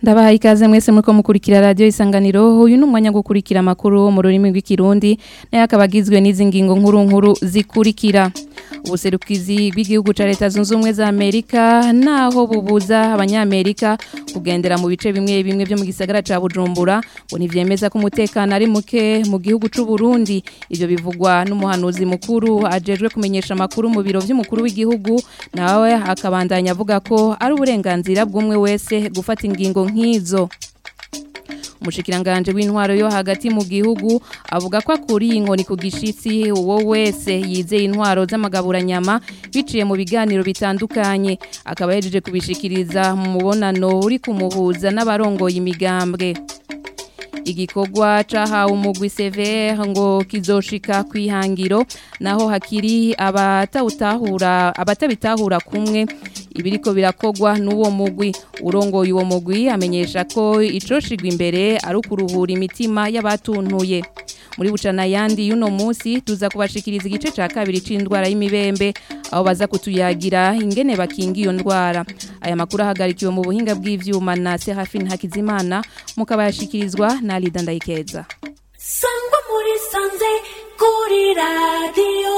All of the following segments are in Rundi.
Ndabahaye ikaze mwese muriko mukurikira radio isanganiro uyu ni umwanya wo gukurikira amakuru mu rurimi rw'ikirundi nayo akaba agizwe n'izi ngingo nkuru nkuru zikurikira ubuserukizi bw'igihugu ca leta zunze ubumwe za Amerika naho bubuza abanyamerika kugendera mu bice bimwe bimwe byo mu gisagara ca Bujumbura ngo ntivyemeza ko umutekano ari muke mu gihugu c'u Burundi ivyo bivugwa n'umuhanuzi mukuru ajejwe kumenyesha amakuru mu biro vy'umukuru w'igihugu nawe akabandanya avuga ko ari uburenganzira bw'umwe wese gufata ingingo nk'izo umushikiranganje w'intwaro yo hagati mu gihugu avuga ko akuriye inkoni ku gishitsi uwo wese yizeye intwaro z'amagaburanyama biciye mu biganiro bitandukanye akaba yejeje kubishikiriza mu mubonano uri kumuhuza n'abarongoye imigambwe igikorwa cahawe umugwi severe ngo kizoshika kwihangiro naho hakiri abatawutahura abatabitahura kumwe ibiriko birakogwa n'uwo mugwi urongoye uwo mugwi amenyesha ko icoshigwa imbere ari ukuruhura imitima y'abatuntuye muri bucana yandi y'uno munsi tuza kubashikiriza igice ca kabiri c'indwara y'imibembe aho baza kutuyagira ingene bakinga iyo ndwara aya makuru ahagarikiwe mu buhinga bw'ivyuma na Serafine Hakizimana mukaba yashikirizwa na Alida Ndayikeza sangwa muri sanze kuri radio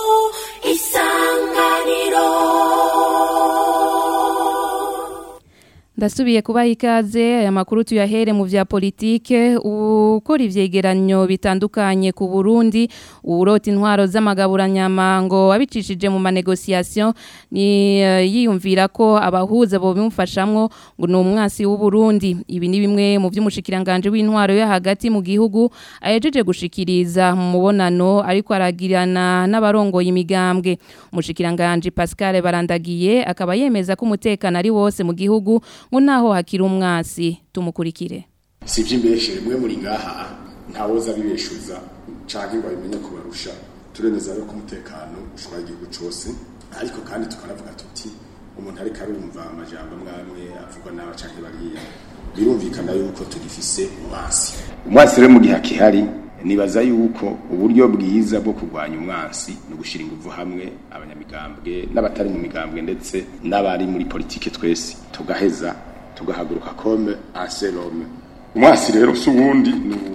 isanganiro Ndasubiye kubaha ikaze aya makuru tuyahere mu vya politike ukora ivyegeranyo bitandukanye ku Burundi urota intwaro z'amagaburanyama ngo abicishije mu manegociation ni uh, yiyumvira ko abahuza bo bimufashamwo ngo ni umwasi w'u Burundi ibi ni bimwe mu vy'umushikiranganje w'intwaro yo hagati mu gihugu ayejeje gushikiriza mu mubonano ariko aragirana n'abarongoye imigambwe umushikiranganje Pascal Barandagiye akaba yemeza ko umutekano ari wose mu gihugu ngo naho hakiri umwasi tumukurikire si iby'imbeshere mwe muri ngaha ntawoza bibeshuza canke ngo abimenye kubarusha turemeza rero ko umutekano ushobora igihugu cose ariko kandi tukanavuga tuti umuntu ariko arumva amajambo amwamwe avugwa n'aba canke bariya birumvikana yuko tugifise umwasi umwasi rero mu gihe akihari nibaza yuko uburyo bwiza bwo kurwanya umwansi ni ugushira ingufu hamwe abanyamigambwe n'abatari mu migambwe ndetse n'abari muri politike twese tugaheza tugahaguruka kome aserome umwasi rero si uwundi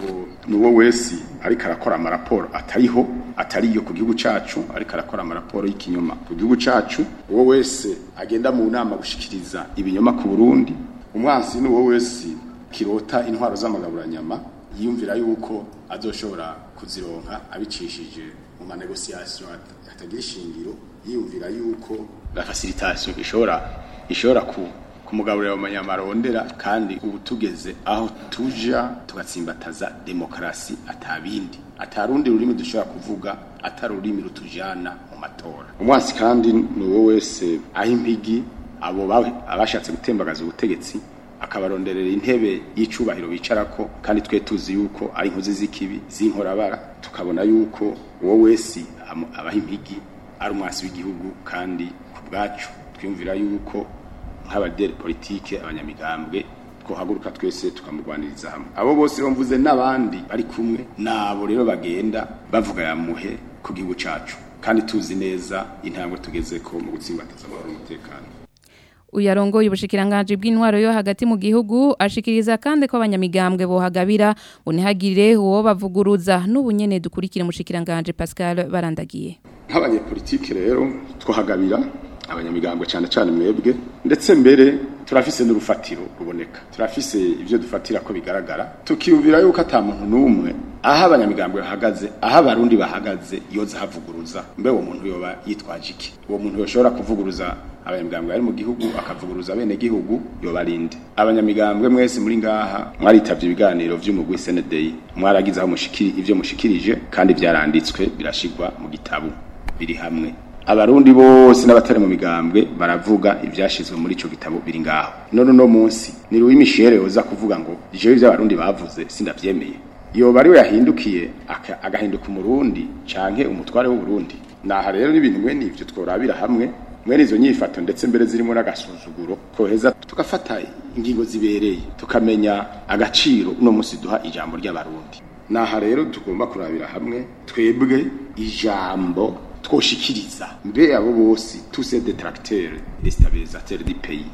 ni uwo wese ariko arakora amaraporo atariho atariyo ku gihugu cacu ariko arakora amaraporo y'ikinyoma ku gihugu cacu uwo wese agenda mu nama gushikiriza ibinyoma ku burundi umwansi ni uwo wese kirota intwaro z'amagaburanyama yiyumvira yuko azoshobora kuzironka abicishije mu manegociation atagira ishingiro yiyumvira yuko la facilitation ishobora ishobora ku kumugaburira mu arondera kandi ubu tugeze aho tuja tugatsimbataza demokarasi atabindi atarundi rurimi dushobora kuvuga atari ururimi rutujana mu matora umwasi kandi ni uwo wese aho impigi abo abashatse gutembagaza ubutegetsi akabaronderera intebe y'icubahiro bicarako kandi twe tuzi yuko ari inkozi z'ikibi z'inkorabara tukabona yuko uwo wese abaha impigi ari umwasi w'igihugu kandi ku bwacu twiyumvira yuko nk'abadere politike abanyamigambwe twohaguruka twese tukamurwaniriza hamwe abo bose mvuze n'abandi bari kumwe nabo rero bagenda bavuga yamuhe ku gihugu cacu kandi tuzi neza intambwe tugezeko mu gutsimbataza amahoro n'umutekano uyarongoye ubushikiranganje bw'intwaro yo hagati mu gihugu ashikiriza kandi ko abanyamigambwe bohagabira unihagire uwo bavuguruza n'ubunyene dukurikire mushikiranganje Pascal Barandagiye nk'abanyepolitike rero twohagabira abanyamigambwe cyane cyane mwebwe ndetse mbere turafise n'urufatiro ruboneka turafise ivyo dufatira ko bigaragara tukiyumvira yuko ata muntu n'umwe aho abanyamigambwe bahagaze aho abarundi bahagaze yoza havuguruza mbe uwo muntu yoba yitwaje iki uwo muntu yoshobora kuvuguruza abanyamigambwe bari mu gihugu akavuguruza bene gihugu yobarinde abanyamigambwe mwese muri ngaha mwaritavye ibiganiro vy'umugwi SNDI mwaragize aho mushikiri ivyo mushikirije kandi vyaranditswe birashigwa mu gitabu biri hamwe abarundi bose n'abatari mu migambwe baravuga ivyashizwe muri ico gitabo biri ngaho none no munsi ni Louis Michel yoza kuvuga ngo jewe ivyo abarundi bavuze sindavyemeye yoba ariwe yahindukiye agahinduka umurundi canke umutware w'uburundi naha rero n'ibintu mwene ivyo tworabira hamwe mwene izo nyifato ndetse mbere zirimo n'agasuzuguro koheza tugafata ingingo zibereye tukamenya agaciro uno munsi duha ijambo ry'abarundi naha rero tugomba kurabira hamwe twebwe ijambo twoshikiriza mbe abo bose tous ces détracteurs déstabilisateurs du pays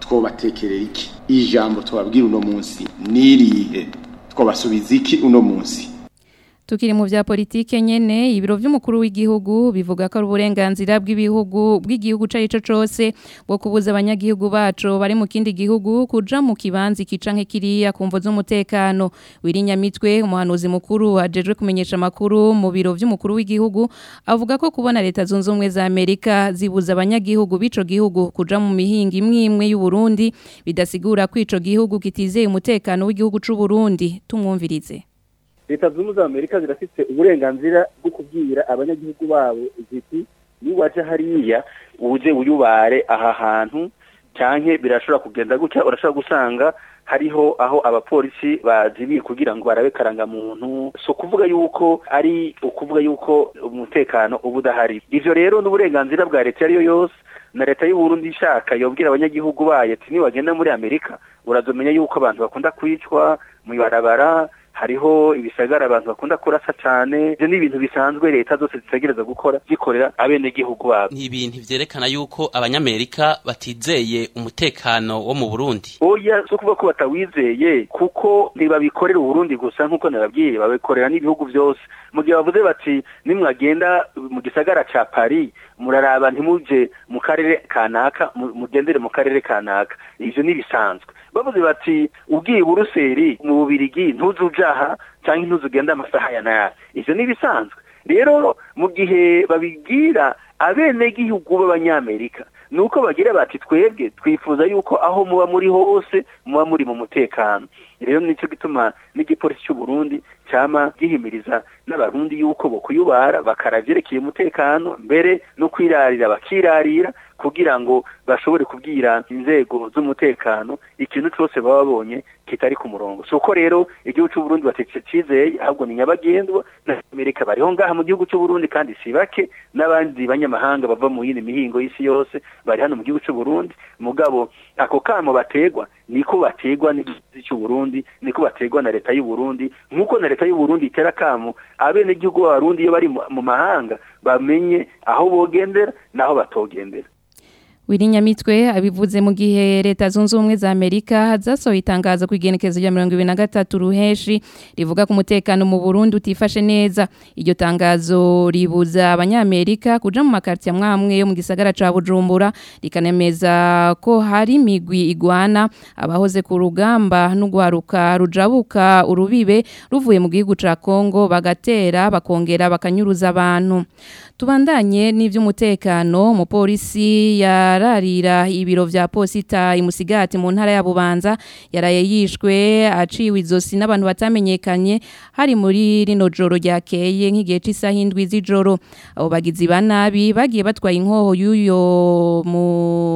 twobatekerera iki ijambo tubabwira uno munsi nirihe twobasubiza iki uno munsi Tukiri mu vya politike nyene ibiro vy'umukuru w'igihugu bivuga ko ari uburenganzira bw'ibihugu bw'igihugu carico cose bwo kubuza abanyagihugu bacu bari mu kindi gihugu kuja mu kibanzi kicanke kiriya kumvo z'umutekano wirinyamitwe umuhanuzi mukuru ajejwe kumenyesha makuru mu biro vy'umukuru w'igihugu avuga ko kubona leta zunze ubumwe za Amerika zibuza abanyagihugu bico gihugu kuja mu mihinga imwe imwe y'u Burundi bidasigura ko ico gihugu kitizeye umutekano w'igihugu c'u Burundi tumwumvirize leta zunze ubumwe za amerika zirafite uburenganzira bwo kubwira abanyagihugu babo ziti niwaje hariya uje uyubare aha hantu canke birashobora kugenda gutya urashobora gusanga hariho aho abapolisi bazibiye kugira ngo barabe karangamuntu so kuvuga yuko ari ukuvuga yuko umutekano uba udahari ivyo rero n'uburenganzira bwa leta ariyo yose na leta y'u Burundi ishaka yobwira abanyagihugu bayo ati niwagenda muri Amerika urazomenya yuko abantu bakunda kwicwa mu ibarabara hariho ibisagara abantu bakunda kurasa cyane ibyo ni ibintu bisanzwe leta zose zitegereza gukora zikorera abenegihugu babo ni ibintu vyerekana yuko abanyamerika batizeye umutekano wo mu Burundi oya so kuvuga ko batawizeye kuko ntibabikorera uburundi gusa nk'uko nababwiye babikorera n'ibihugu byose mu gihe bavuze bati nimwagenda mu gisagara ca paris muraraba ntimuje mu karere kanaka mugendere mu karere kanaka ivyo ni bisanzwe bavuze bati ubwiye buruseli mu bubirigi ntuzujaha cyangwa ntuzugenda amasaha ya naya ivyo ni bisanzwe rero mu gihe babibwira abenegihugu b'abanyamerika nuko bagira bati twebwe twifuza yuko aho muba muri hose muba muri mu mutekano rero nicyo gituma n'igipolisi cy'u Burundi cyama gihimiriza n'abarundi yuko bokuyubara bakaravyerekeye umutekano mbere no kwirarira bakirarira kugira ngo bashobore kubwira inzego z'umutekano ikintu cyose baba babonye kitari ku murongo so ko rero igihugu cy'u Burundi batetse cizeye ahubwo ni nyabagendwa na Amerika bariho ngaha mu gihugu cy'u Burundi kandi si bake n'abandi banyamahanga bava mu yindi mihingo y'isi yose bari hano mu gihugu cy'u Burundi mugabo ako kamo bategwa niko bategwa n'igihugu cy'u Burundi niko bategwa na leta y'u Burundi nkuko na leta y'u Burundi itera kamo abene gihugu b'abarundi iyo bari mu mahanga bamenye aho bogendera naho batogendera Wirinyamitwe abivuze mu gihe leta zunze ubumwe za Amerika zasohoye itangazo ku igenekezo rya 2023 ruheshi rivuga ko umutekano mu Burundi utifashe neza iryo tangazo ribuza abanyamerika kuja mu makarti amwamwe yo mu gisagara ca Bujumbura rikanemeza ko hari migwi igwana abahoze ku rugamba n'ugwaruka rujabuka urubibe ruvuye mu gihugu ca Kongo bagatera bakongera bakanyuruza abantu tubandanye n'ivy'umutekano umupolisi yararira ibiro vya posita imusigati mu ntara ya Bubanza yaraye yishwe aciwe izosi n'abantu batamenyekanye hari muri rino joro ryakeye nk'igihe c'isaha indwi z'ijoro abo bagizi ba nabi bagiye batwaye inkoho y'uyo mu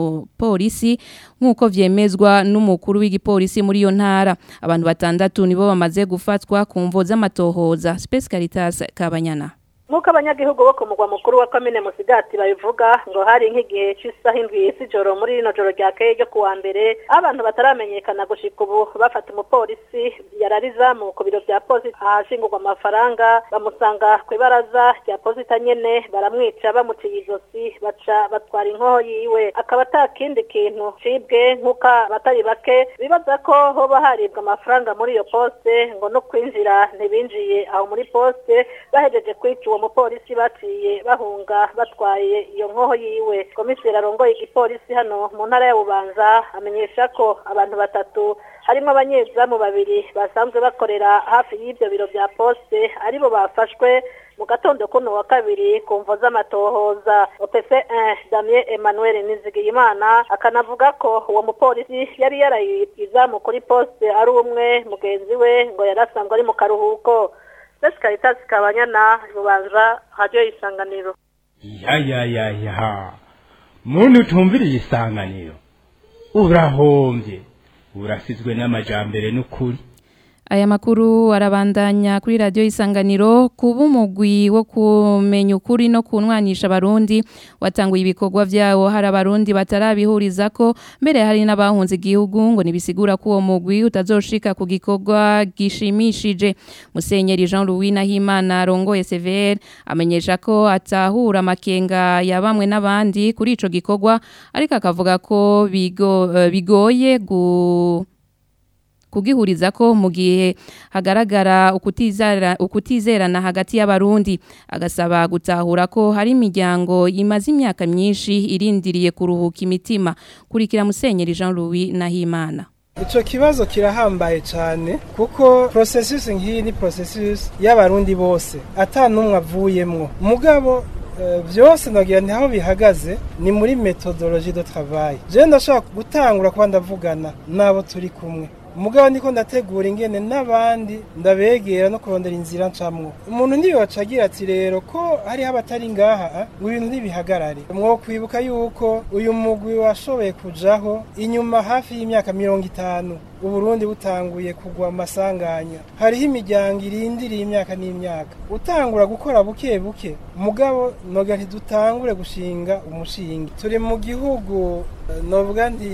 polisi nk'uko vyemezwa n'umukuru w'igipolisi muri iyo ntara abantu batandatu nibo bamaze gufatwa ku mvo z'amatohoza Space Caritas Kabanyana nk'uko abanyagihugu bo ku mugwa mukuru wa komine musigati babivuga ngo hari nk'igihe cy'isaha indwi z'ijoro muri rino joro ryakeye ryo kuwa mbere aho abantu bataramenyekana gushika ubu bafata umupolisi yararizamu ku biro bya posita ahashingurwa amafaranga bamusanga ku ibaraza rya posita nyene baramwica bamuciye ijosi baca batwara inkoho yiwe akaba ata kindi kintu cibwe nk'uko abatari bake bibaza ko hoba haribwa amafaranga muri iyo poste ngo no kwinjira ntibinjiye aho muri poste bahejeje kwica uwo mupolisi baciye bahunga batwaye iyo nkoho yiwe komiseri arongoye igipolisi hano mu ntara ya bubanza amenyesha ko abantu batatu harimo abanyezamu babiri basanzwe bakorera hafi y'ibyo biro bya poste aribo bafashwe mu gatondo kuno wa kabiri ku mvo z'amatohoza opc 1 damien emmanuel nizigiyimana akanavuga ko uwo mupolisi yari yarayizamu kuri poste ari umwe mugenzi we ngo yari asanzwe ari mu karuhuko Besi Caritas Kabanyana Bubanza Radio Isanganiro. Ya ya ya ya. Muntu utumviriye isanganiro. Urahombye. Urasizwe n'amajambere n'ukuri. Aya makuru arabandanya kuri radio isanganiro kuba umugwi wo kumenya ukuri no kunwanisha abarundi watanguye ibikorwa vyawo hari abarundi batarabihuriza ko mbere hari n'abahunze igihugu ngo nibisigura ko uwo mugwi utazoshika ku gikorwa gishimishije Musenyeri Jean Louis Nahimana arongoye CVR amenyesha ko atahura amakenga ya bamwe n'abandi kuri ico gikorwa ariko akavuga ko bigo, uh, bigoye gu kugihuriza ko mu gihe hagaragara ukutizera ukutizerana hagati y'abarundi agasaba gutahura ko hari imiryango imaze imyaka myinshi irindiriye kuruhuka imitima kurikira musenyeri Jean Louis Nahimana Ico kibazo kirahambaye cyane kuko processus nk'iyi ni processus y'abarundi bose ata numwe avuyemwo mugabo byose ndagira nti aho bihagaze ni muri methodologie de travail je ndashaka gutangura kuba ndavugana nabo turi kumwe umugabo niko ndategura ingene n'abandi ndabegera no kurondera inzira ncamwo umuntu ntiyoca agira ati rero ko hariho abatari ngaha ngo ibintu ntibihagarare mwo kwibuka yuko uyu mugwi washoboye kujaho inyuma hafi y'imyaka mirongo itanu uburundi butanguye kugwa amasanganya hariho imiryango irindiriye imyaka n'imyaka utangura gukora buke buke mugabo noga ntidutangure gushinga umushinga turi mu gihugu novuga nti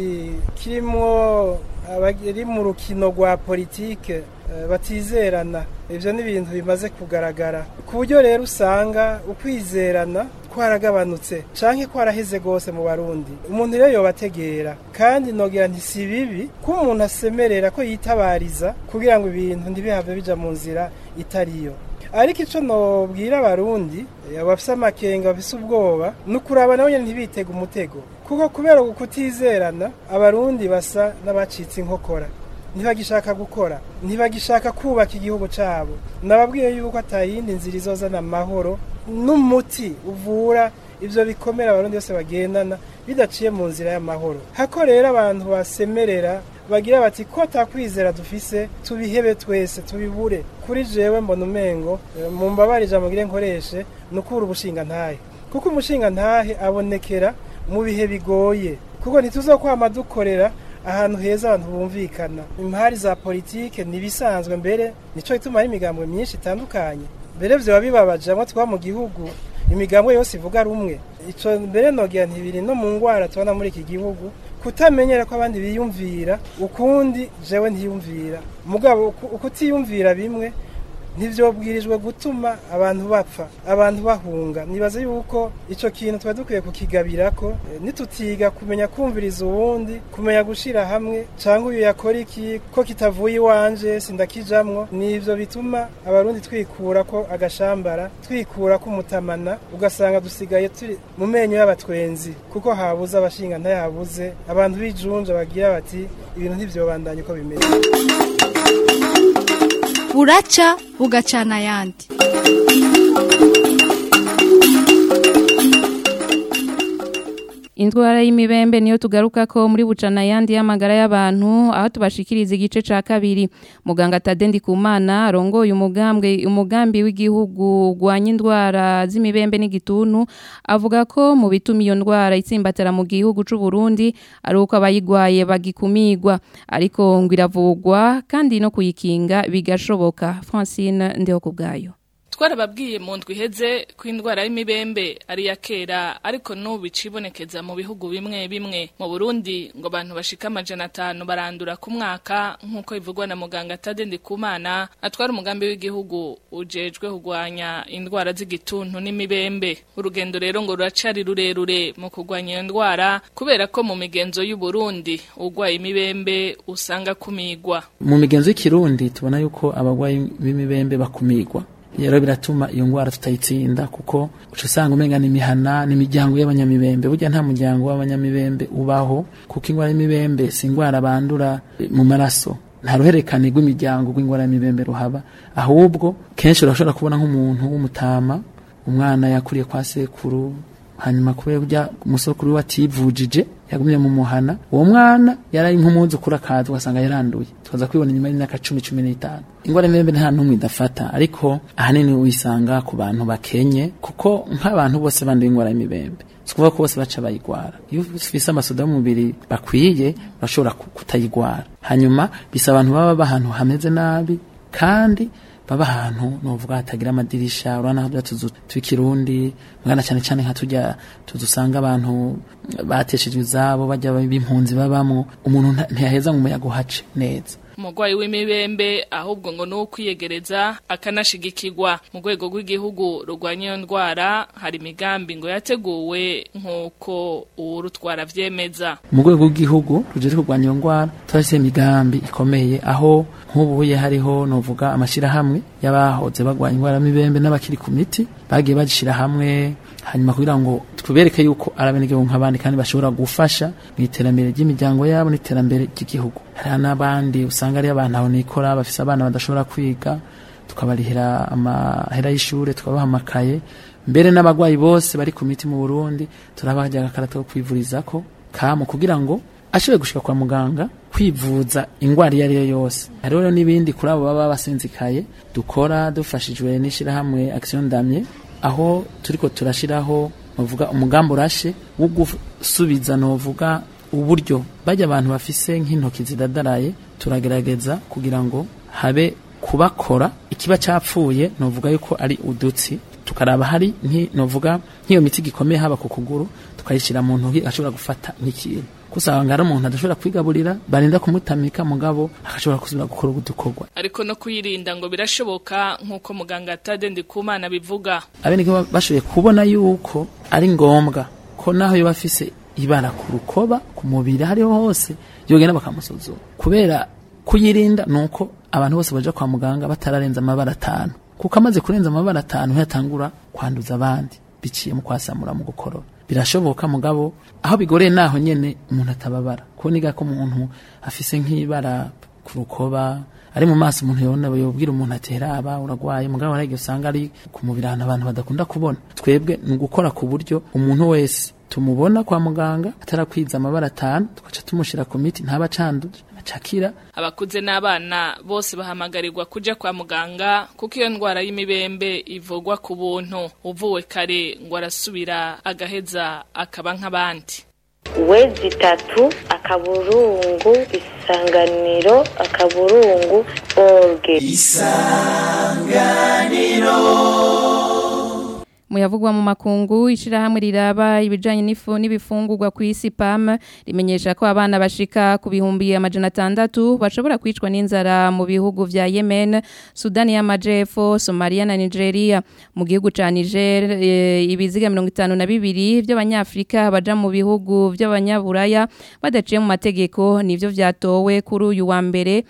kirimwo abari mu rukino rwa politike batizerana ibyo ni ibintu bimaze kugaragara ku buryo rero usanga ukwizerana kwaragabanutse canke kwaraheze gose mu barundi umuntu rero yobategera kandi nogira nti si bibi ko umuntu asemerera ko yitabariza kugira ngo ibintu ntibihave bija mu nzira itariyo ariko ico nobwira abarundi abafise amakenga bafise ubwoba ni ukuraba nabo nyene ntibitega umutego kuko kubera kutizerana abarundi basa n'abacitse inkokora ntibagishaka gukora ntibagishaka kubaka igihugu cyabo nababwiye yuko atayindi nzira izozana amahoro n'umuti uvura ibyo bikomera abarundi bose bagendana bidaciye mu nzira y'amahoro hako rero abantu basemerera bagira bati ko takwizera dufise tubihebe twese tubibure kuri jewe mbona umengo mu mbabarije amugire nkoreshe ni ukura ubushinga ntahe kuko umushinga ntahe abonekera mu bihe bigoye kuko ntituzokwama dukorera ahantu heza abantu bumvikana impari za politike nibisanzwe mbere nico gituma hari imigambwe myinshi itandukanye mbere vyoba bibabaje amwe twa mu gihugu imigambwe yose ivuga rumwe ico mbere nogira ntibiri no mu ngwara tubona muri iki gihugu kutamenyera ko abandi biyumvira ukundi jewe ntiyumvira mugabo ukutiyumvira bimwe ntibyobwirijwe gutuma abantu bapfa abantu bahunga nibaza yuko icyo kintu tuba dukwiye kukigabira ko nitutiga kumenya kumviriza uwundi kumenya gushyira hamwe cyangwa uyu yakora iki ko kitavuye iwanje sindakijamwo nibyo bituma abarundi twikura ko agashambara twikura ko umutamana ugasanga dusigaye turi mu menyo y'abatwenzi kuko habuze abashinga ntayabuze abantu bijunja bagira bati ibintu ntibyobandanye uko bimeze buraca bugacana ayandi Indwara y'imibembe niyo tugaruka ko muri bucana yandi y'amagara y'abantu aho tubashikiriza igice ca kabiri muganga Tadendi Kumana arongoye umugambwe umugambi w'igihugu gwanya indwara z'imibembe n'igituntu avuga ko mu bituma iyo ndwara itsimbatara mu gihugu c'u Burundi ari uko abayigwaye bagikumigwa ariko ngo iravugwa kandi no kuyikinga bigashoboka Francine ndeho kubgayo twarababwiye mu ndwi iheze ko indwara y'imibembe ari ya kera ariko n'ubu icibonekeza mu bihugu bimwe bimwe mu burundi ngo abantu bashika amajana atanu barandura ku mwaka nk'uko bivugwa na muganga tadendi kumana atwara umugambi w'igihugu ujejwe kurwanya indwara z'igituntu n'imibembe urugendo rero ngo ruracari rurerure mu kurwanya iyo ndwara kubera ko mu migenzo y'uburundi urwaye imibembe usanga kumigwa mu migenzo y'ikirundi tubona yuko abarwayi b'imibembe bakumigwa rero biratuma iyo ngwara tutayitsinda kuko uca usanga umenga n'imihana n'imiryango y'abanyamibembe burya nta muryango w'abanyamibembe ubaho kuko ingwara y'imibembe si ingwara bandura mu maraso nta ruhererekane rw'imiryango rw'ingwara y'imibembe ruhaba ahubwo kenshi urashobora kubona nk'umuntu w'umutama umwana yakuriye kwa sekuru hanyuma kubera burya umusokuru we ativujije yagumye mu muhana uwo mwana yari nk'umwuzukuru akaza ugasanga yaranduye tukaza kwibona inyuma y'imyaka cumi cumi n'itanu ingwara y'imibembe nta n'umwe idafata ariko ahanini wisanga ku bantu bakenye kuko nk'abantu bose banduye ingwara y'imibembe sikuvuga ko bose baca bayigwara iyo ufise amasoda mu mubiri bakwiye urashobora ku- kutayigwara hanyuma bisaba abantu baba ahantu hameze nabi kandi baba ahantu novuga hatagira amadirisha urabona hariya tuzu tw'ikirundi mwana cyane cyane nka turya tuzu usanga abantu bateshejwe izabo bajya b'impunzi babamwo umuntu nta- ntiyaheza ngo umuyaga uhace neza umurwayi w'imibembe ahubwo ngo ni ukwiyegereza akanashigikirwa mu rwego rw'igihugu rurwanya iyo ndwara hari imigambi ngo yateguwe nk'uko uwurutwara avyemeza mu rwego rw'igihugu rujejwe kurwanya iyo ndwara turashyize imigambi ikomeye aho nk'ubuye hariho novuga amashyirahamwe y'abahoze barwanya indwara y'imibembe n'abakiri ku miti bagiye bagishyira hamwe hanyuma kugira ngo tubereke yuko ari abenegihugu nk'abandi kandi bashobora gufasha mu iterambere ry'imiryango yabo n'iterambere ry'igihugu hari n'abandi usanga ari abantu aho nikora bafise abana badashobora kwiga tukabarihira amahera y'ishure tukabaha amakaye mbere n'abagwayi bose bari ku miti mu Burundi turabaha agakarata ko kwivurizako kamu kugira ngo ashobore gushika kwa muganga kwivuza ingwara iyo ari yo yose hariho rero n'ibindi kuri abo baba basinzikaye dukora dufashijwe n'ishirahamwe Action Damye aho turiko turashiraho novuga umugambi urashe wo gusubiza novuga uburyo bajya abantu bafise nk'intoki zidadaraye turagerageza kugira ngo habe kubakora ikiba cyapfuye novuga yuko ari udutsi tukaraba hari nki novuga nk'iyo miti gikomeye haba ku kuguru tukayishyira mu ntoki ashobora gufata nk'ikintu kusanga ari umuntu adashobora kwigaburira barinda kumutamika mugabo agashobora gusubira gukora udukorwa ariko no kuyirinda ngo birashoboka nk'uko muganga Tade Ndikumana bivuga abenegihugu bashoboye kubona yuko ari ngombwa ko naho yoba afise ibara ku rukoba ku mubiri aho ariho hose yogenda bakamusuzuma kubera kuyirinda ni uko abantu bose baja kwa muganga batararenza amabara atanu kuko amaze kurenza amabara atanu ntiyatangura kwanduza abandi biciye mu kwasamura mu gukorora birashoboka mugabo aho bigoreye naho nyene umuntu atababara ko niga ko umuntu afise nk'ibara ku rukoba ari mu maso umuntu yobona yobwira umuntu ati heraba uragwaye mugabo arege usanga ari ku mubiri ahantu abantu badakunda kubona twebwe ni ugukora ku buryo umuntu wese tumubona kwa muganga atarakwiza amabara atanu tugaca tumushira ku miti ntaba acanduje acakira abakuze n'abana bose bahamagarirwa kuja kwa muganga kuko iyo ndwara y'imibembe ivugwa ku buntu uvuwe kare ngo arasubira agaheza akaba nk'abandi wezi itatu akaburungu isanganiro akaburungu orge Muyavugwa mu makungu ishirahamwe riraba ibijanye n'ifu n'ibifungurwa ku isi PAM rimenyesha ko abana bashika ku bihumbi amajana atandatu bashobora kwicwa n'inzara mu bihugu vya Yemen, Sudani y'Amajepfo, Somalia na Nigeria. Mu gihugu ca Niger e, ibiziga 52 by'abanyafrika baja mu bihugu by'abanyaburaya badaciye mu mategeko nivyo vyatowe kuri uyu wa mbere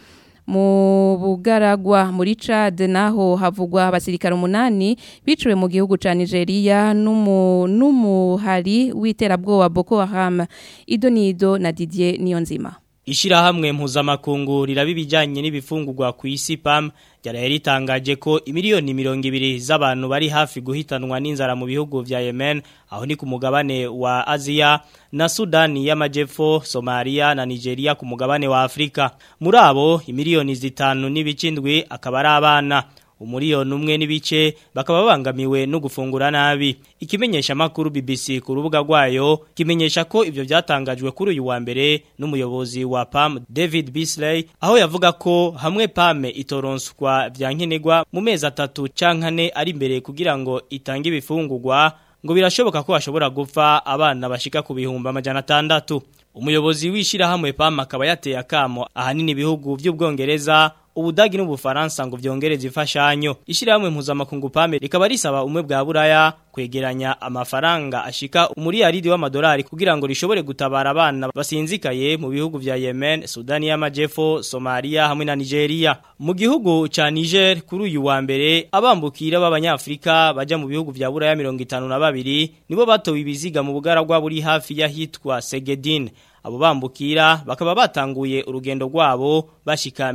mu bugaragwa muri Chad naho havugwa abasirikare umunani biciwe mu gihugu ca Nigeria numu numuhari witerabwoba Boko Haram Idonido na Didier Niyonzima Ishirahamwe mpuzamakungu riraba ibijyanye n'ibifungurwa ku isi PAM ryaraye ritangaje ko imiliyoni mirongo ibiri z'abantu bari hafi guhitanwa n'inzara mu bihugu vya Yemen aho ni ku mugabane wa Aziya na Sudani y'Amajepfo, Somalia na Nigeria ku mugabane wa Afrika. Muri abo imiliyoni zitanu n'ibicindwi akaba ari abana umuriyoni umwe n'ibice bakaba babangamiwe no gufungura nabi ikimenyesha makuru BBC ku rubuga rwayo kimenyesha ko ivyo byatangajwe kuri uyu wa mbere n'umuyobozi wa PAM David Beasley aho yavuga ko hamwe PAM itoronswa vyankenerwa mu mezi atatu cankane ari imbere kugira ngo itange ibifungurwa ngo birashoboka ko hashobora gupfa abana bashika ku bihumbi amajana atandatu umuyobozi w'ishirahamwe PAM akaba yateye akamo ahanini ibihugu by'ubwongereza ubudagi n'ubufaransa ngo vyongereze ifashanyo ishirahamwe mpuzamakungu pame rikaba risaba umwe bwa buraya kwegeranya amafaranga ashika umuriyaridi w'amadolari kugira ngo rishobore gutabara abana basinzikaye mu bihugu vya Yemen, Sudani y'Amajepfo, Somalia hamwe na Nigeria. Mu gihugu ca Niger kuri uyu wa mbere abambukira b'abanyafrika baja mu bihugu vya buraya 52 nibo batowe ibiziga mu bugaragwa buri hafi y'ahitwa Segedin abo bambukira bakaba batanguye urugendo rwabo bashika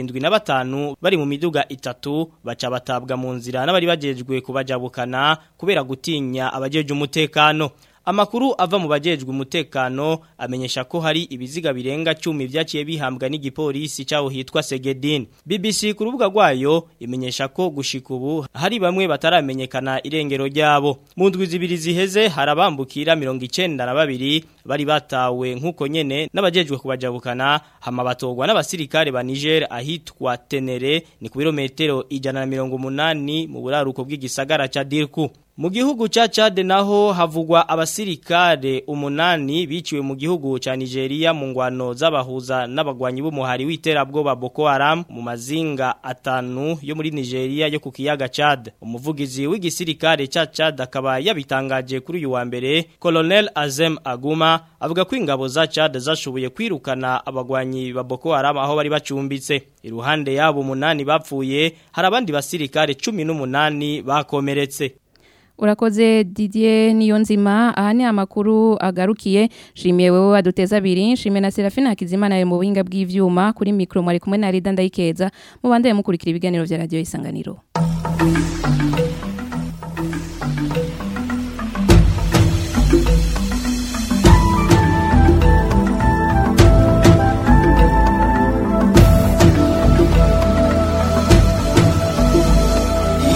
75 bari mu miduga itatu baca batabwa mu nzira n'abari bagejwe kubajabukana kubera gutinya abajeje umutekano Amakuru ava mu bajejwe umutekano amenyesha ko hari ibiziga birenga 10 vyaciye bihambwa n'igipolisi cyaho hitwa Segedin. BBC ku rubuga rwayo imenyesha ko gushika ubu hari bamwe bataramenyekana irengero ryabo. Mu ndwi zibiri ziheze harabambukira 92 bari batawe nkuko nyene n'abajejwe kubajabukana hama batogwa n'abasirikare ba Niger ahitwa Tenere ni ku birometero 180 mu buraruko bw'igisagara ca Dirku. Mu gihugu cha Chad naho havugwa abasirikare umunani biciwe mu gihugu cha Nigeria mu ngwano z'abahuza n'abagwanyi b'umuhari w'iterabwoba Boko Haram mu mazinga atanu yo muri Nigeria yo ku kiyaga Chad. Umuvugizi w'igisirikare cha Chad akaba yabitangaje kuri uyu wa mbere Colonel Azem Aguma avuga ko ingabo za Chad zashoboye kwirukana abagwanyi ba Boko Haram aho bari bacumbitse. Iruhande yabo umunani bapfuye hari abandi basirikare 18 bakomeretse. Urakoze Didier Niyonzima aha ni amakuru agarukiye shimiye wewe waduteza abiri shimiye na Serafina Hakizimana mu buhinga bw'ivyuma kuri micro mwari kumwe na Rida Ndayikeza mubandeye mukurikira ibiganiro vya radio isanganiro